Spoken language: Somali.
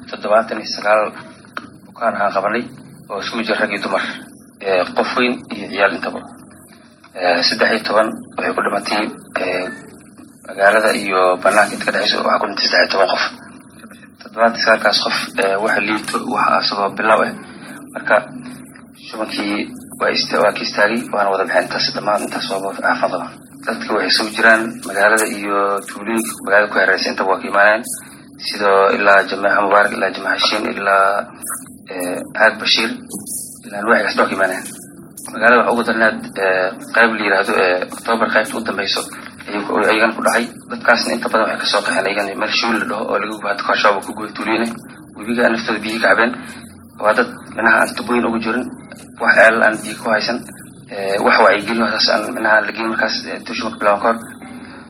toddobaatan iyo sagaal bukaan aan qabanay oo isugu jira rag iyo dumar qof weyn iyo ciyaal intaba saddex iyo toban waxay ku dhimatay magaalada iyo banaanka inta ka dhexeyso waxaa ku dhintay saddex iyo toban qof toddobaatan sagaalkaas qof waxa liito waxa asagoo bilow ah marka shubankii waa ka istaagay waana wada baxeen intaas dhammaan intaas waaba xaafadaba dadka waxay soo jiraan magaalada iyo tuulooyinka magaalada ku hareeraysa intaba waa ka imaaneen sidoo ilaa jameeca mubaarak ilaa jameeca heshiin ilaa caag bashiir ilaa nuwaxigaas baa ka imaaneen magaalada waxa ugu darnaad qayb la yidhaahdo octoobar qaybta u dambeyso ayagana ku dhacay dadkaasna inta badan waxay kasoo qaxeen ayagana meel shuul la dhaho oo laga gubaad koorshaaba ku guba tuuliyene webiga naftooda biyihii ka cabeen waa dad minaha aan tubooyin ugu jirin wax ceelal aan biyo ku haysan wax wacyigelin saas aan minaha la gelin markaas tuushumarka bilaaban kahor